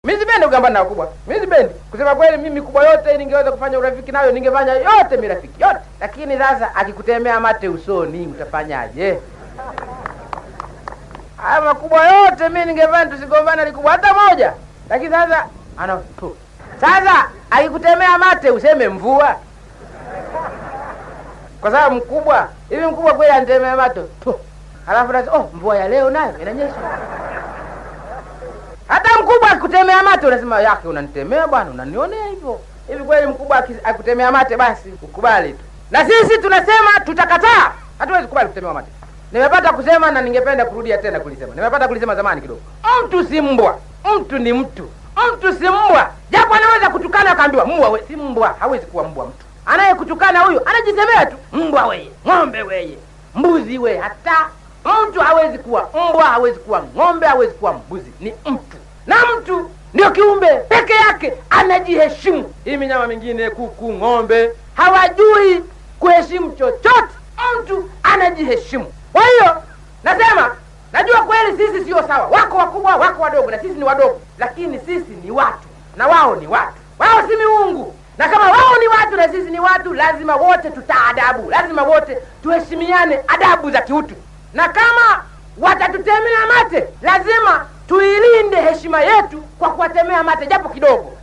Mimi sipendi kugombana na wakubwa. Mimi sipendi. Kusema kweli mimi kubwa yote ningeweza kufanya urafiki nayo ningefanya yote mirafiki yote. Lakini sasa akikutemea mate usoni utafanyaje? Haya makubwa yote mimi ningefanya tusigombane likubwa hata moja. Lakini sasa ana tu. Sasa akikutemea mate useme mvua. Kwa sababu mkubwa, hivi mkubwa kweli anitemea mate tu. Halafu nasema oh, mvua ya leo nayo inanyesha. Hata mkubwa akutemea mate unasema yake unanitemea bwana, unanionea hivyo. Hivi kweli mkubwa aki- akutemea mate basi ukubali tu. Na sisi tunasema tutakataa. Hatuwezi kubali kutemewa mate. Nimepata kusema na ningependa kurudia tena kulisema. Nimepata kulisema zamani kidogo. Mtu si mbwa, mtu ni mtu. Mtu si mbwa. Japo anaweza kutukana akaambiwa mbwa we, si mbwa, hawezi kuwa mbwa mtu. Anayekutukana huyo anajisemea tu mbwa weye, ng'ombe weye, mbuzi we, hata mtu hawezi kuwa mbwa, hawezi kuwa ng'ombe, hawezi kuwa mbuzi, ni mtu. Na mtu ndio kiumbe peke yake anajiheshimu. Hii minyama mingine, kuku, ng'ombe, hawajui kuheshimu chochote. Mtu anajiheshimu. Kwa hiyo nasema, najua kweli sisi sio sawa, wako wakubwa, wako wadogo, na sisi ni wadogo, lakini sisi ni watu na wao ni watu. Wao si miungu, na kama wao ni watu na sisi ni watu, lazima wote tutaadabu, lazima wote tuheshimiane adabu za kiutu, na kama watatutemea mate, lazima tuilinde heshima yetu kwa kuwatemea mate japo kidogo.